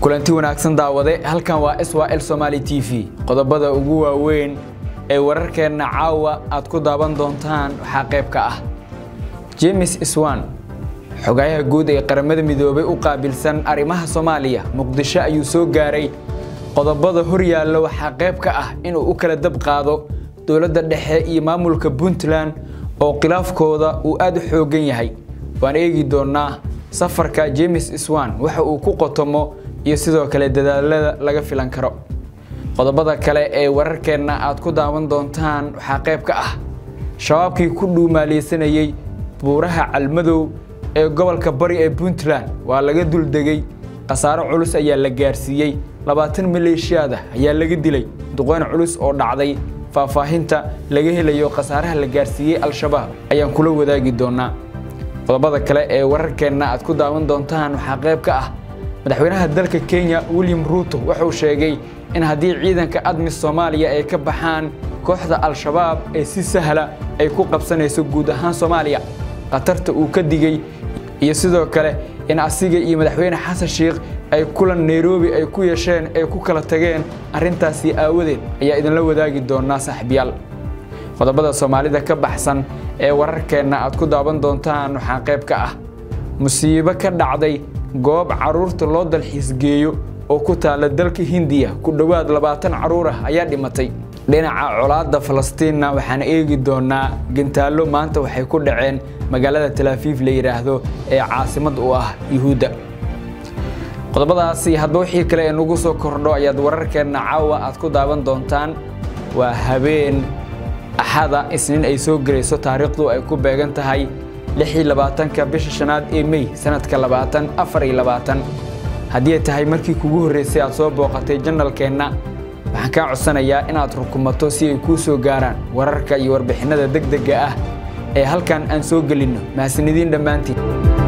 kulanti wanaagsan daawade halkan waa swal somaali t v qodobada ugu waaweyn ee wararkeenna caawa aad ku daawan doontaan waxaa qayb ka ah jemes swan xogayaha guud ee qaramada midoobay u qaabilsan arrimaha soomaaliya muqdisho ayuu soo gaaray qodobada horyaalla waxaa qayb ka ah inuu u kala dab qaado dowladda dhexe iyo maamulka puntland oo khilaafkooda uu aad u xoogan yahay waan eegi doonnaa safarka jemes swan waxa uu ku qotomo iyo sidoo kale dadaalada laga filan karo qodobada kale ee wararkeenna aad ku daawan doontaan waxaa qayb ka ah shabaabkii ku dhuumaaleysanayey buuraha calmadow ee gobolka bari ee puntland waa laga duldegay khasaaro culus ayaa la gaarsiiyey labaatan maleeshiyaada ayaa laga dilay duqeyn culus oo dhacday faahfaahinta laga helayo khasaaraha la gaarsiiyey al-shabaab ayaan kula wadaagi doonaa qodobada kale ee wararkeenna aad ku daawan doontaan waxaa qayb ka ah madaxweynaha dalka kenya william ruuto wuxuu sheegay in haddii ciidanka admis soomaaliya ay ka baxaan kooxda al-shabaab ee si sahla ay ku qabsanayso guud ahaan soomaaliya khatarta uu ka digey iyo sidoo kale in asiga iyo madaxweyne xasan sheikh ay kulan nairobi ay ku yeesheen ay ku kala tageen arrintaasi aawadeed ayaa idinla wadaagi doonaa saaxiibyaal qodobada soomaalida ka baxsan ee wararkeenna aad ku daawan doontaan waxaa qayb ka ah musiibo ka dhacday goob carruurta loo dalxiisgeeyo oo ku taalla dalka hindiya ku dhowaad labaatan carruur ah ayaa dhimatay dhinaca colaadda falastiinna waxaan eegi doonaa gantaallo maanta waxay ku dhaceen magaalada talaafiif la yidhaahdo ee caasimad u ah yuhuudda qodobadaasi hadba wixii kale ee nagu soo kordho ayaad wararkeenna caawa aad ku daawan doontaan waa habeen axada isniin ay soo gelayso taariikhdu ay ku beegan tahay ka bisha shanaad ee mey sanadka haddii ay tahay markii kugu horreysay aad soo booqatay janalkeenna waxaan kaa codsanayaa inaad rukumato si ay kuu soo gaaraan wararka iyo warbixinnada degdega ah ee halkan aan soo gelinno mahasanidiin dhammaantiin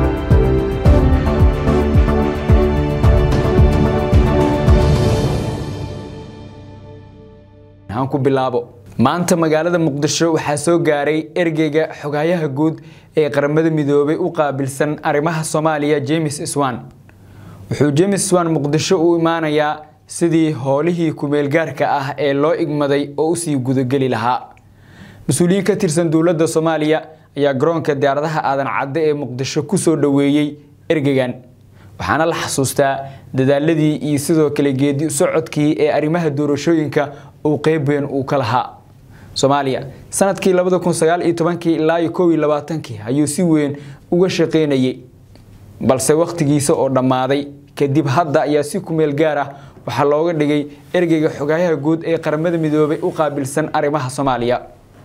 aan ku bilaabo maanta magaalada muqdisho waxaa soo gaaray ergeyga xogayaha guud ee qaramada midoobay u qaabilsan arrimaha soomaaliya jemes swan wuxuu jemes swan muqdisho u imaanayaa sidii howlihii kumeelgaarka ah ee loo igmaday oo usii gudageli lahaa mas-uuliyiin ka tirsan dowladda soomaaliya ayaa garoonka diyaaradaha aadan cadde ee muqdisho kusoo dhoweeyey ergeygan waxaana la xasuustaa dadaaladii iyo sidoo kale geedi socodkii ee arrimaha doorashooyinka uu qeyb weyn uu ka lahaa soomaaliya sanadkii ilaa ayuu si weyn uga shaqeynayay balse wakhtigiisa oo dhammaaday kadib hadda ayaa si kumeel gaar ah waxaa looga dhigay ergeyga xogayaha guud ee qaramada midoobay u qaabilsan arrimaha soomaaliya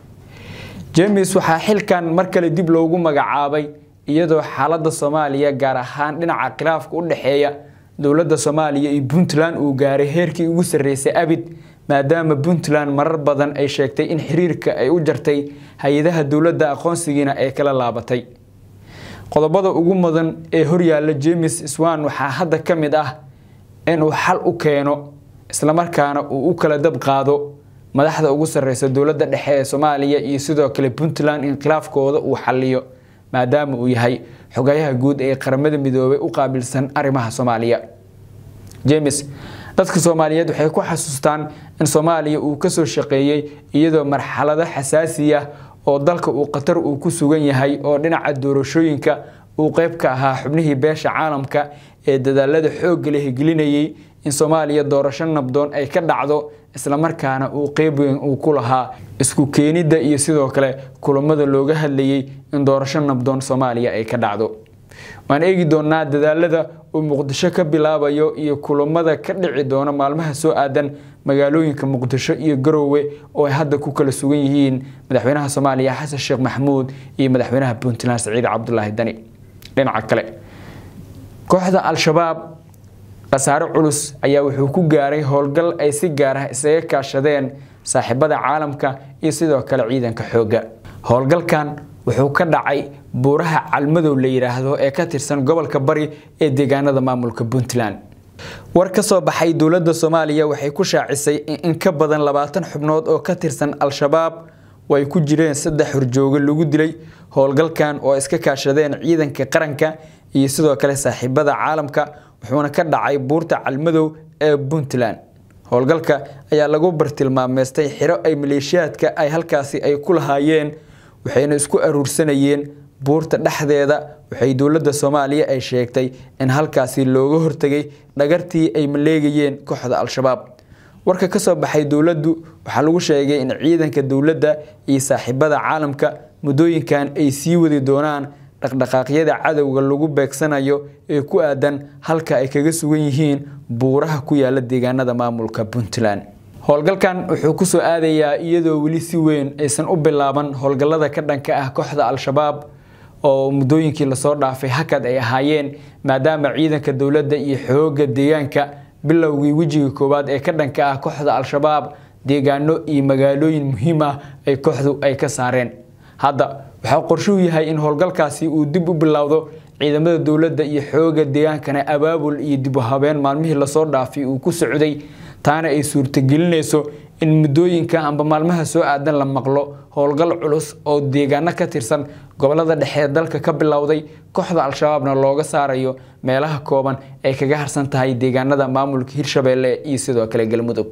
jemes waxaa xilkan mar kale dib loogu magacaabay iyadoo xaaladda soomaaliya gaar ahaan dhinaca khilaafka u dhexeeya dowladda soomaaliya iyo puntland uu gaaray heerkii ugu sarreysay abid maadaama puntland marar badan ay sheegtay in xiriirka ay u jartay hay-adaha dowladda aqoonsigiina ay kala laabatay qodobada ugu mudan ee horyaalla jemes swan waxaa hadda ka mid ah inuu xal u keeno islamarkaana uu u kala dab qaado madaxda ugu sarreysa dowladda dhexe ee soomaaliya iyo sidoo kale puntland in khilaafkooda uu xaliyo maadaama uu yahay xogayaha guud ee qaramada midoobay u qaabilsan arrimaha soomaaliya jemes dadka soomaaliyeed waxay ku xasuustaan in soomaaliya uu kasoo shaqeeyey iyadoo marxalado xasaasi ah oo dalka uu khatar uu ku sugan yahay oo dhinaca doorashooyinka uu qeyb ka ahaa xubnihii beesha caalamka ee dadaalada xoogga la higelinayay in soomaaliya doorasho nabdoon ay ka dhacdo islamarkaana uu qeyb weyn uu ku lahaa isku keenidda iyo sidoo kale kulamada looga hadlayay in doorasho nabdoon soomaaliya ay ka dhacdo waan eegi doonaa dadaalada uu muqdisho ka bilaabayo iyo kulamada ka dhici doona maalmaha soo aadan magaalooyinka muqdisho iyo garoowe oo ay hadda ku kala sugan yihiin madaxweynaha soomaaliya xasan sheekh maxamuud iyo madaxweynaha puntland saciid cabdulaahi dani dhinaca kale kooxda al-shabaab khasaare culus ayaa wuxuu ku gaaray howlgal ay si gaar ah isaga kaashadeen saaxiibada caalamka iyo sidoo kale ciidanka xoogga howlgalkan wuxuu ka dhacay buuraha calmadow la yidhaahdo ee ka tirsan gobolka bari ee deegaanada maamulka puntland war ka soo baxay dowladda soomaaliya waxay ku shaacisay in in ka badan labaatan xubnood oo ka tirsan al-shabaab oo ay ku jireen saddex horjoogo lagu dilay howlgalkan oo iska kaashadeen ciidanka qaranka iyo sidoo kale saaxiibada caalamka wuxuuna ka dhacay buurta calmadow ee puntland howlgalka ayaa lagu bartilmaameystay xiro ay maleeshiyaadka ay halkaasi ay ku lahaayeen waxayna isku aruursanayeen buurta dhexdeeda waxay dowladda soomaaliya ay sheegtay in halkaasi looga hortegay dhagartii ay maleegayeen kooxda al-shabaab warka ka soo baxay dowladdu waxaa lagu sheegay in ciidanka dowladda iyo saaxiibada caalamka muddooyinkan ay sii wadi doonaan dhaqdhaqaaqyada cadowga lagu beegsanayo ee ku aadan halka ay kaga sugan yihiin buuraha ku yaala deegaanada maamulka puntland howlgalkan wuxuu kusoo aadayaa iyadoo weli si weyn aysan u bilaaban howlgallada ka dhanka ah kooxda al-shabaab oo muddooyinkii lasoo dhaafay hakad ay ahaayeen maadaama ciidanka dowladda iyo xooga deegaanka bilowgii wejiga koowaad ee ka dhanka ah kooxda al-shabaab deegaano iyo magaalooyin muhiim ah ay kooxdu ay ka saareen hadda waxaa qorshuhu yahay in howlgalkaasi uu dib u bilowdo ciidamada dowladda iyo xooga deegaankana abaabul iyo dib u habeen maalmihii lasoo dhaafay uu ku socday taana ay suurtagelinayso in muddooyinka amba maalmaha soo aadan la maqlo howlgal culus oo deegaano ka tirsan gobolada dhexe dalka ka bilowday kooxda al-shabaabna looga saarayo meelaha kooban ay kaga harsan tahay deegaanada maamulka hirshabeelle iyo sidoo kale galmudug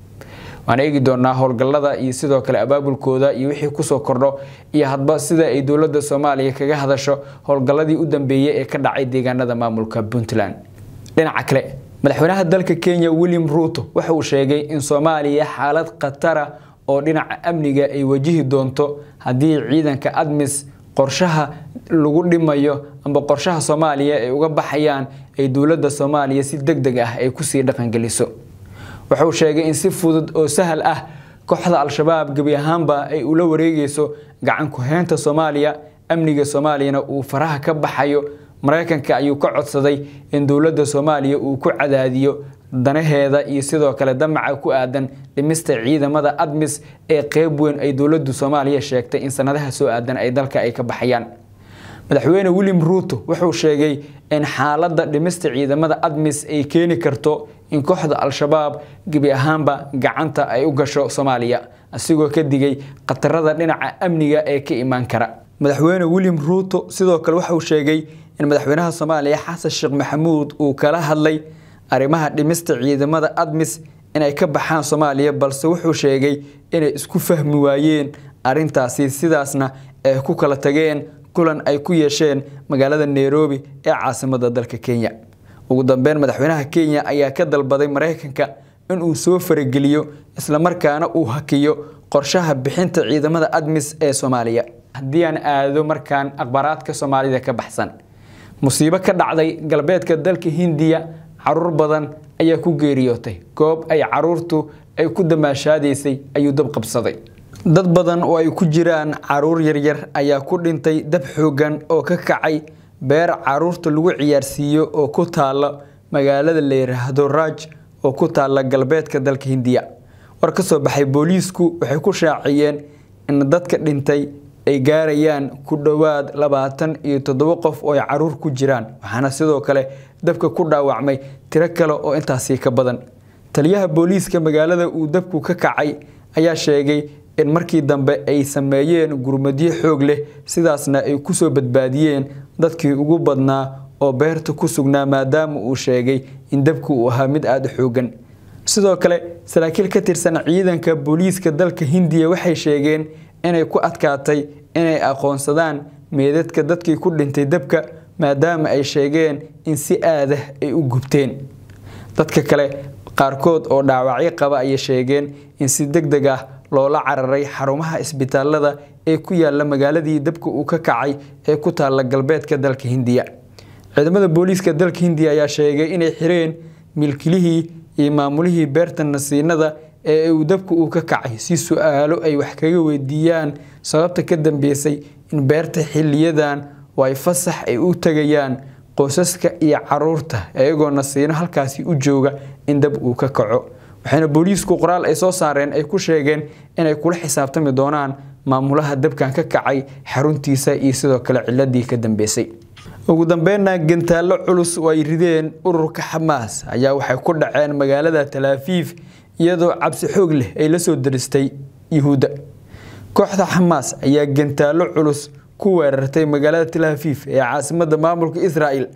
waan eegi doonaa howlgallada iyo sidoo kale abaabulkooda iyo wixii kusoo kordho iyo hadba sida ay dowladda soomaaliya kaga hadasho howlgalladii u dambeeyey ee ka dhacay deegaanada maamulka puntland dhinaca kale madaxweynaha dalka kenya william ruuto waxa uu sheegay in soomaaliya xaalad khatara oo dhinaca amniga ay wajihi doonto haddii ciidanka admis qorshaha lagu dhimayo amba qorshaha soomaaliya ay uga baxayaan ay dowladda soomaaliya si deg deg ah ay kusii dhaqangeliso wuxuu sheegay in si fudud oo sahal ah kooxda al-shabaab gebi ahaanba ay ula wareegayso gacan ku-heynta soomaaliya amniga soomaaliyana uu faraha ka baxayo maraykanka ayuu ka codsaday in dowladda soomaaliya uu ku cadaadiyo danaheeda iyo sidoo kale damaca ku aadan dhimista ciidamada admis ee qeyb weyn ay dowladdu soomaaliya sheegtay in sanadaha soo aadan ay dalka ay ka baxayaan madaxweyne william ruuto wuxuu sheegay in xaaladda dhimista ciidamada admis ay keeni karto in kooxda al-shabaab gebi ahaanba gacanta ay u gasho soomaaliya asigoo ka digay khatarada dhinaca amniga ee ka imaan kara madaxweyne william ruuto sidoo kale waxauu sheegay in madaxweynaha soomaaliya xasan sheekh maxamuud uu kala hadlay arrimaha dhimista ciidamada admis inay ka baxaan soomaaliya balse wuxuu sheegay inay isku fahmi waayeen arintaasi sidaasna ay ku kala tageen kulan ay ku yeesheen magaalada nairobi ee caasimada dalka kenya ugu dambeyn madaxweynaha kenya ayaa ka dalbaday maraykanka inuu soo farageliyo islamarkaana uu hakiyo qorshaha bixinta ciidamada admis ee soomaaliya haddii aan aado markaan akhbaaraadka soomaalida ka baxsan musiibo ka dhacday galbeedka dalka hindiya caruur badan ayaa ku geeriyootay goob ay caruurtu ay ku damaashaadaysay ayuu dab qabsaday dad badan oo ay ku jiraan caruur yaryar ayaa ku dhintay dab xoogan oo ka kacay beer caruurta lagu ciyaarsiiyo oo ku taala magaalada la yiraahdo raaj oo ku taala galbeedka dalka hindiya war ka soo baxay booliisku waxay ku shaaciyeen in dadka dhintay ay gaarayaan ku dhowaad labaatan iyo toddobo qof oo ay caruur ku jiraan waxaana sidoo kale dabka ku dhaawacmay tiro kale oo intaasi ka badan taliyaha booliiska magaalada uu dabku ka kacay ayaa sheegay in markii dambe ay sameeyeen gurmadyo xoog leh sidaasna ay kusoo badbaadiyeen dadkii ugu badnaa oo beerta ku sugnaa maadaama uu sheegay in dabku uu ahaa mid aada u xoogan sidoo kale saraakiil ka tirsan ciidanka booliiska dalka hindiya waxay sheegeen inay ku adkaatay inay aqoonsadaan meedadka dadkii ku dhintay dabka maadaama ay sheegeen in si aadah ay u gubteen dadka kale qaarkood oo dhaawacyo qaba ayay sheegeen in si deg deg ah loola cararay xarumaha isbitaalada ee ku yaala magaaladii dabka uu ka kacay ee ku taala galbeedka dalka hindiya ciidamada booliiska dalka hindiya ayaa sheegay inay xireen milkilihii iyo maamulihii beerta nasiinada ee uu dabka uu ka kacay si su-aalo ay wax kaga weydiiyaan sababta ka dambeysay in beerta xiliyadan oo ay fasax ay u tagayaan qoysaska iyo caruurta iyagoo nasiino halkaasi u jooga in dab uu ka kaco waxayna booliisku qoraal ay soo saareen ay ku sheegeen inay kula xisaabtami doonaan maamulaha dabkan ka kacay xaruntiisa iyo sidoo kale ciladii ka dambeysay ugu dambeynna gantaallo culus oo ay rideen ururka xamaas ayaa waxay ku dhaceen magaalada talaafiif iyadoo cabsi xoog leh ay la soo daristay yuhuudda kooxda xamaas ayaa gantaallo culus ku weerartay magaalada talaafiif ee caasimada maamulka israa'el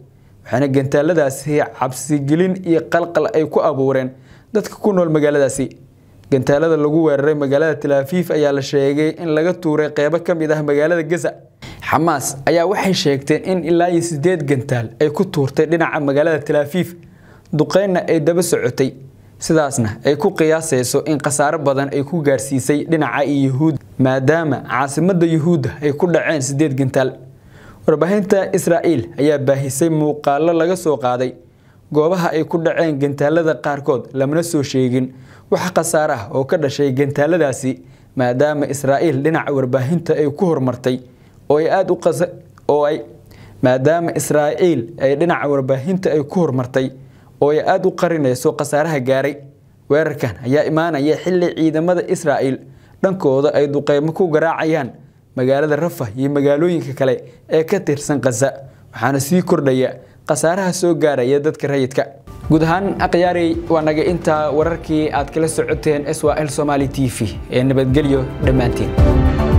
waxaana gantaaladaasi cabsigelin iyo qalqal ay ku abuureen dadka ku nool magaaladaasi gantaalada lagu weeraray magaalada talaafiif ayaa la sheegay in laga tuuray qeybo ka mid ah magaalada gaza xamaas ayaa waxay sheegteen in ilaa iyo sideed gantaal ay ku tuurtay dhinaca magaalada talaafiif duqeynna ay daba socotay sidaasna ay ku qiyaasayso in khasaaro badan ay ku gaarsiisay dhinaca yuhuud maadaama caasimadda yuhuudda ay ku dhaceen sideed gantaal warbaahinta israa'iil ayaa baahisay muuqaallo laga soo qaaday goobaha ay ku dhaceen gantaalada qaarkood lamana soo sheegin wax khasaare ah oo ka dhashay gantaaladaasi maadaama israa'iil dhinaca warbaahinta ay ku horumartay oo ay aada u oo ay maadaama israa'iil ay dhinaca warbaahinta ay ku horumartay oo ay aada u qarinayso khasaaraha gaaray weerarkan ayaa imaanaya xilli ciidamada israa'iil dhankooda ay duqeymo ku garaacayaan magaalada rafah iyo magaalooyinka kale ee ka tirsan khaza waxaana sii kordhaya khasaaraha soo gaaraya dadka rayidka guud ahaan akhyaarey waa naga intaa wararkii aad kala socoteen s l somaali t v ee nabadgelyo dhammaantiin